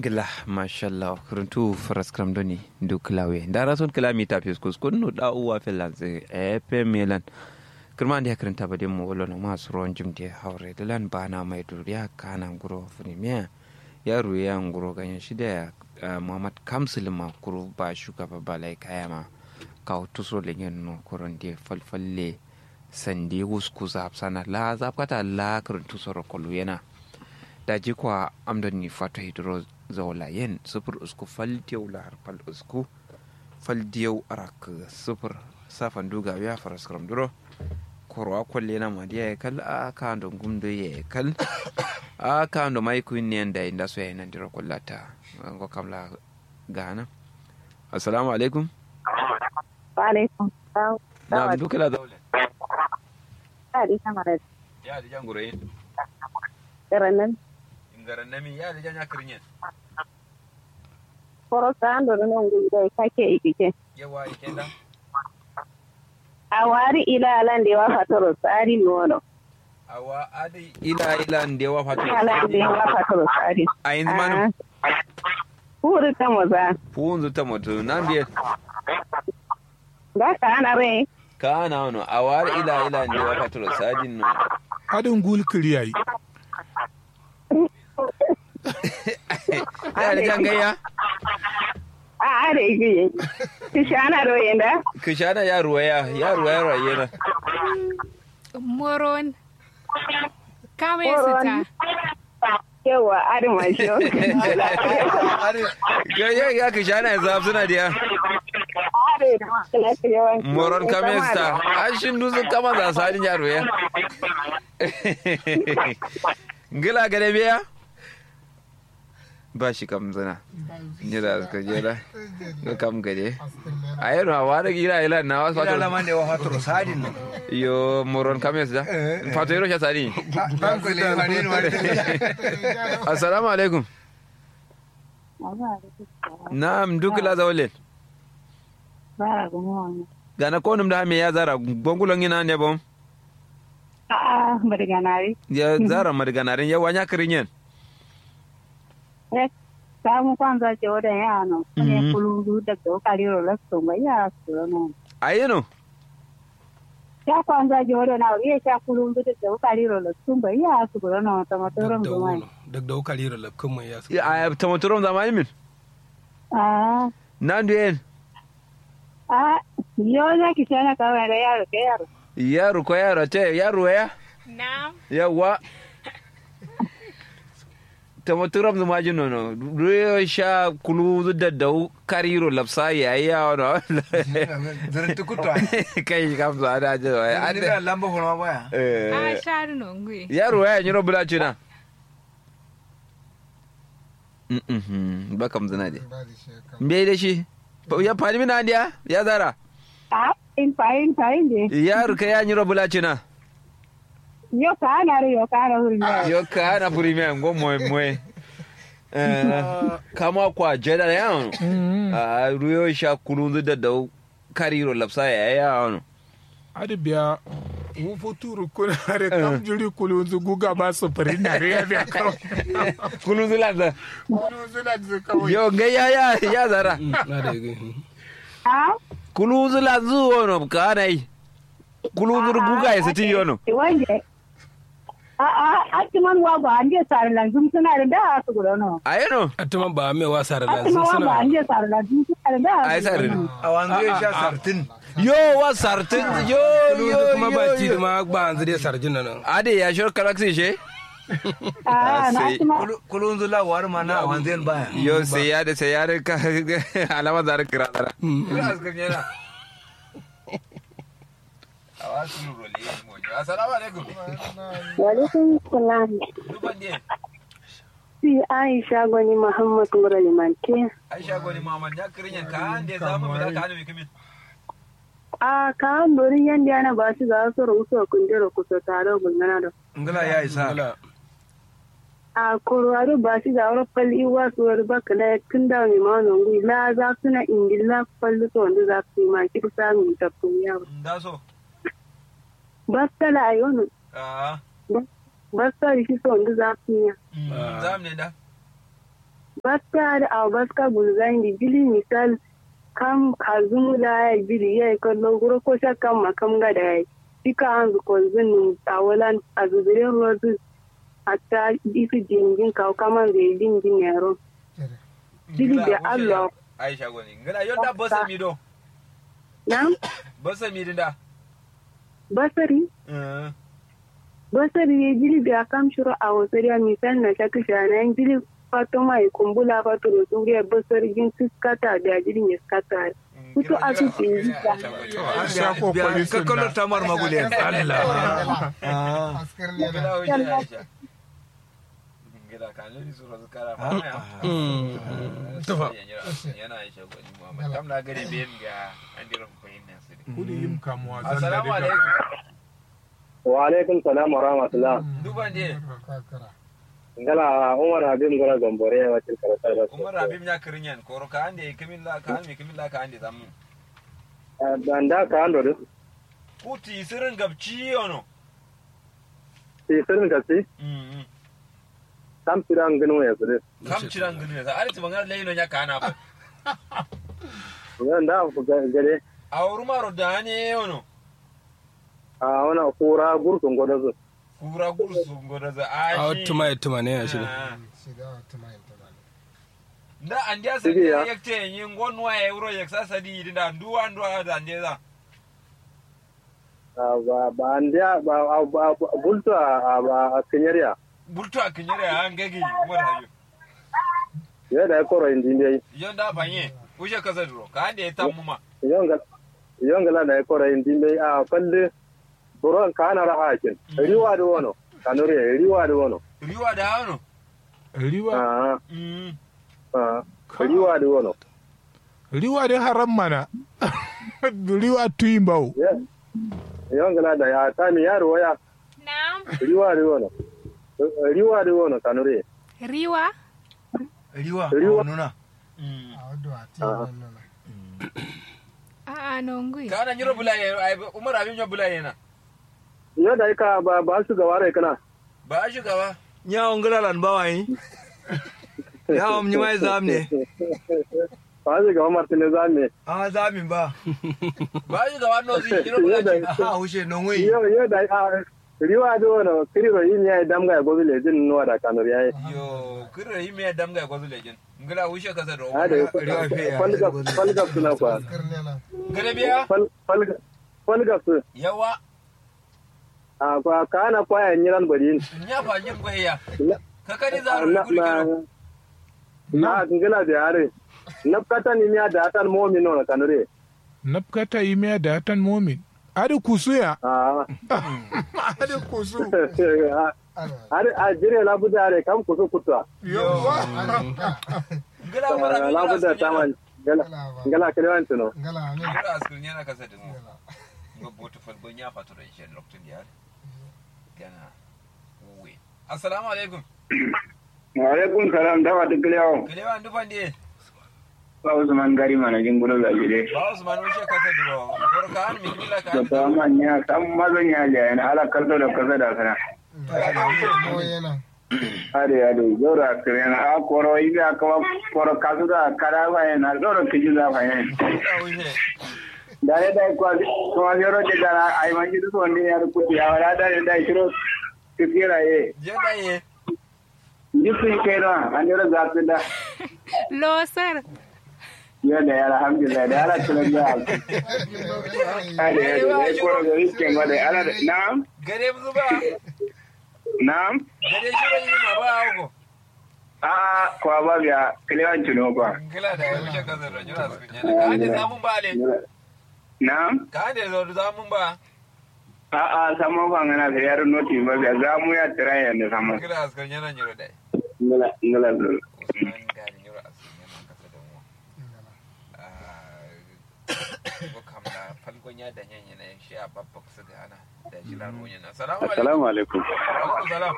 gila mashallah kuruntu faras kram doni du klawe dara son klami ta fis kus kun da uwa finlands epe milan kirma da karanta ba mu wala no masu ruwan jim da haure da lan bana mai duriya kana guro funimiya ya ruya nguro ganyen shida muhammad kamsil ma kuru ba shugaba balai kaya ma ka tuso le yen no kuron de falfalle sandi wusku zap sana la zap kata la kuruntu soro kolu yana da ji kwa amdon ni fato hidro zawla yen sufur usku fal diyau la har fal usku fal diyau arak sufur safan duga ya faras kram duro korwa kwalle na ma dia kal a ka ndo gumdo ye kal a ka ndo mai kuin ne nda inda so yana diro kullata ngo kamla gana assalamu alaikum wa alaikum salam na duka la zawla ya di kamar ya di janguro yin garannan ngaran nami ya di janya kirnyen koro sando no ngu dai kake ikike yawa ikenda a wari ila alan da wa fatoro tsari nono awa adi ila ila ndewa fatu alan da wa fatoro tsari a yanzu manu Huri ta maza funzu ta mutu nan biye ba ka ana rai ka ana wano a war ila ila ndewa fatu sadin no Hadin gul kiriyayi. ya da jangaya a a da igi kishi ana roye da kishana ya ruwaya ya ruwaya rayena moron kama ya Moron. sita yawa adin mashi ga ya ya kishana ya zaf suna dia moron kamesta an shin duzu kama za sadin ya ruwaya ngila gade biya ba shi kam zana ni da ka jera ga kam gade ayero wa da gira ila na wasu Ila fatu laman da wa fatoro sadin no. yo moron kames da fatu yero sha sadi Ban ko le wani ne wani. assalamu alaikum na'am duk la zawlen bara gumo wani gana konum da me ya zara gongulon ina ne bom a a madaganari ya zara madganarin ya wanya kirinyen samu kwanza ce wadan yano Mhm. ne kulungu daga wakaliro lasto ba ya su no ayino ya kwanza ce wadan na ya sha kulungu daga wakaliro lasto ba ya su no ta matoran gumai Duk da wuka lira lafkan mai yasu. a tamaturom zamani min a nan duyen a yo za ki shana kawai da yaro ke yaro yaro ko yaro te yaro ya na yawa tamaturom zamani nono ruyo sha kulu da dau kariro lapsa ya ya wano Zarin tukutwa. kai kam za da je Ani da lamba hulma baya. a eh shari no ngui yaro ya nyiro bula chuna mhm ba kam zana de me da shi ya fani mina dia ya zara a in fa'in fa'in de yaro ka ya nyiro bula chuna yo ka na ri yo ka na huri ne yo ka na premier ngo moy moy eh kama kwa jeda ya a ruyo sha kulunzu da dau kariro lapsa ya ya wano Hadi biya wufu turu kuna hare kam jiri kulunzu guga ba su fari na riya biya kawai. kulunzu lanza Kulunzu na ji kawai. yo ga ya ya ya zara Na da yi. a kulunzu lanzu wono ka na yi kulunzu guga ya siti yono wanje a a atiman wa ba anje sar lan zum suna da da su gudo no ayeno Atuma ba mai wasa da lanzu atiman wa ba suna. anje sar lan zum suna da da ai sar A wanzu ya sha sartin. yo wa sartin yo yo Kulunzu kuma ba ci yo da ma ba an zai sarjin nan. ade ya shor karaksi she a na sai- atiman Kulun zula war ma na a wanzu yan baya. yo sai ya da sai ya da ka alama zara kira zara Ina askan yana. awasu role mo assalamu alaikum walaikum salam duban ne si aisha gwani muhammad murali manke aisha goni mamman ya kirin yanka an da zamu mu da ka hannu kimin a kan dorin yanda yana ba shi za su rusu kundero kusa tare gulmana da Ngala ya isa. Wala. a korwaro ba shi da wani falli wa su wani baka da tun da mai ma nungu la za su na ingila falli to wanda za su yi ma ki samun tattun yawa da so ba su tala a yau ah ba su tala shi to wanda za su yi zam ne da baska da a baska gulzan di bili misal kam kazum da ya bili ya kallo guro ko shakkan makam ga da ya fika an zu kolzin tawalan a zubirin rozu hatta isu jingin kawo kaman zai jingin yaro bili da allah aisha goni ngala yonda bosa mi do na bosa mi dinda basari eh basari ya bili da kam shiro a wasari a misal na shaka shana yan bili fatoma ya kumbula fatoro suriya basari jin tuskata da jirin ya skata Kuto a su ke yi ta. an sha kokari sun kakkalo da tamar magule Allah ah askar ne ngala na wuce aisha ngala kan lori sura zakara fa yana aisha goni muhammad kam na gari biyan ga andiran koyin nan su kudi yin kamuwa zan da assalamu daga alaikum wa alaikum salam wa rahmatullah duban je kakara ngala umar habib ngora gombore wa til karata da umar habib ya kirinyan koro ka ande kamilla ka ande kamilla ka ande zamu banda ka ando du kuti sirin gabci yono ti sirin ka si mm tam tiran gnu ya su kam ciran gani da arti bangar leino nya kana ba yan da ku gare awru maro dane yono a wana kura gurkun godo su kura gursu ngoda za a ashi tuma tuma ne ya shi Ah. shiga wata mayan ta bane da an dia Sige ya. sa yakte yin gonwa euro yaksa sadi dinda duwa duwa da ande za ba ba andia ba ba bulto a ba a kenyariya bulto akinyere an gagi umar hayo ya da koro indi dai yonda banye uje kaza duro ka ande tamuma yonga yonga da koro indi dai a falle buron kana rahakin riwa da wono kanure riwa da wono riwa da hano riwa a mm a riwa da wono riwa dai haram mana riwa tuyin bawo ya yonga da ya tami yaro waya Naam. riwa da wono riwa da wono kanure Riwa. riwa Riwa. nuna mm a wadda wa ti nan nuna A'a nongui. kana nyiro bulaye ai umar abin nyo bulaye na ya da ka ba ba su gaba rai kana ba shi gaba Nyawon gulalan bawayi. Yawon ni mai zam ne. ba su gaba martine zame A zamin ba. ba shi gaba no zi nyiro ya da bulaye Aha hushe non wai. yo yo da a riwa da wono kiriro yin ya damga ya gobi le jin nuwa da kanure yayi yo kire yi me damga ya gwazu lejin ngala ushe kaza do a da Riwa fe ya. falga falga suna kwa askar ne na gare biya fal falga falga su yawa a kwa kana kwaya nyiran bari nya fa jin goyya na ka kani za ru na guri kiro na ngila da yare na kata ni miya da atan momi no na kanure nafkata yi miya da hatan momin adi kusu ya a adi kusu ana har a jire la budare kam kusu kutwa yawwa ngala umar abin la nyiro budda taman ngala ngala kirewan tuno ngala ne ngala askur nyana kaza de mo ngo botu fal go nya fa to da ishe lokto diar kana we assalamu alaikum wa alaikum salam dawa tukliyawo kale wa ndu fande ba usman gari mana jingulo ga jide ba usman ushe kaza duro kor ka an mi kila ka da an ta manya sam mazan ya ja na ala kalto da kaza da kana ko yana ade ade jora kirena a koro iga ka koro kazu da kara ba yana jora kiji da ba yana da ushe da ne da ko ko yoro de da ai manji du wonde ya ku ya wala da da shiro kira ye je da ye jisu ke da an jora za ta da Losar. ya da ya alhamdulillah da ala kula da ade ade dai koro da rike ngode ala na'am gare mu zuba na'am gare shiro yi ma ba ko A'a, kwa ba biya kilewan tuno kwa. ngala da ushe kaza do jira askur nyana ka ande zamun ba le Na? ka ande zo zamun ba A'a, saman kwa ngana sai yaro noti ba biya za mu ya tira ya ne saman. ngala askur nyana nyiro dai Ngala, ngala zuru. usman gari nyiro askur nyana kaza da mu ko kamla falgonya da nyanya na shi a babba su gana da shi la runya na assalamu alaikum assalamu alaikum alaikum salam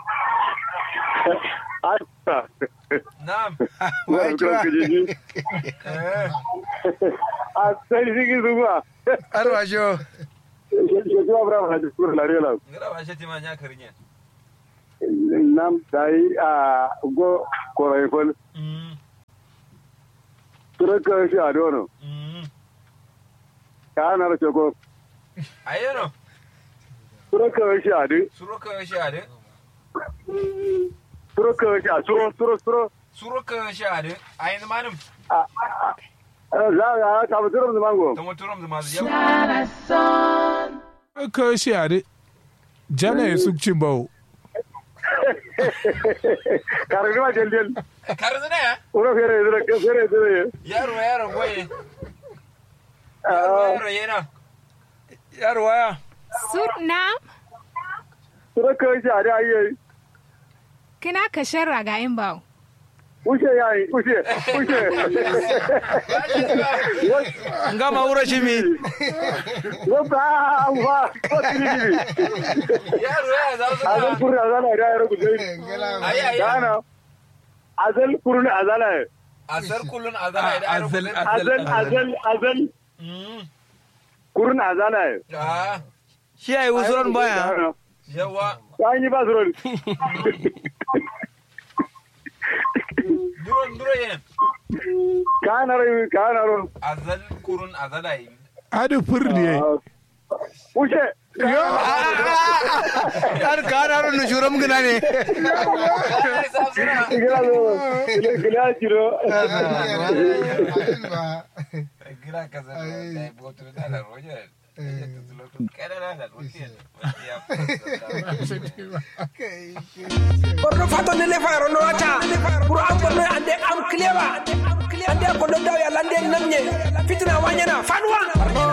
asa na'am wa ko kiji eh a sai sigi zuwa Arwa sho. ke zuwa bra ma da sura la rela ngala ba shi tima nya karinye nam dai a go ko rai fol mm suraka shi a dono ka na race ko ayeno suraka shi a di suruka shade suraka shi a suro suro suro suruka shade ayin manum za ga ta mutum da mango tamo turam da mazu yau ka shi a de jana ya sukcin bawo karni ma del del karzu ne ya uro fere fere fere fere yaro yaro goye yaro yaro yana yaro waya Sur nam suraka shi a di ayi kina ka sharra ga in bawo. ushe yayi ushe ushe ngama wura shimi wata ba ko tiri tiri yaro ya za su azal na kurni azala da yaro ku dai ayi ayi kana azal kurni azala asar kullun azara da yaro azal kullun azal azal azal kurni azala ah shi ai usuran baya yawa ta yi ba zuron duron duro yen kana rai kana ro azal kurun azala yi adu furdi ushe yar kanaro nu shuram gina ne Ai, sa suna gila zo gila jiro gira ka zan da botu da la roje kada na da roje borno fato ne le fayro no ata pour am borno ande am cleva ande ko do daw ya lande namnye fitina wanyana fanwa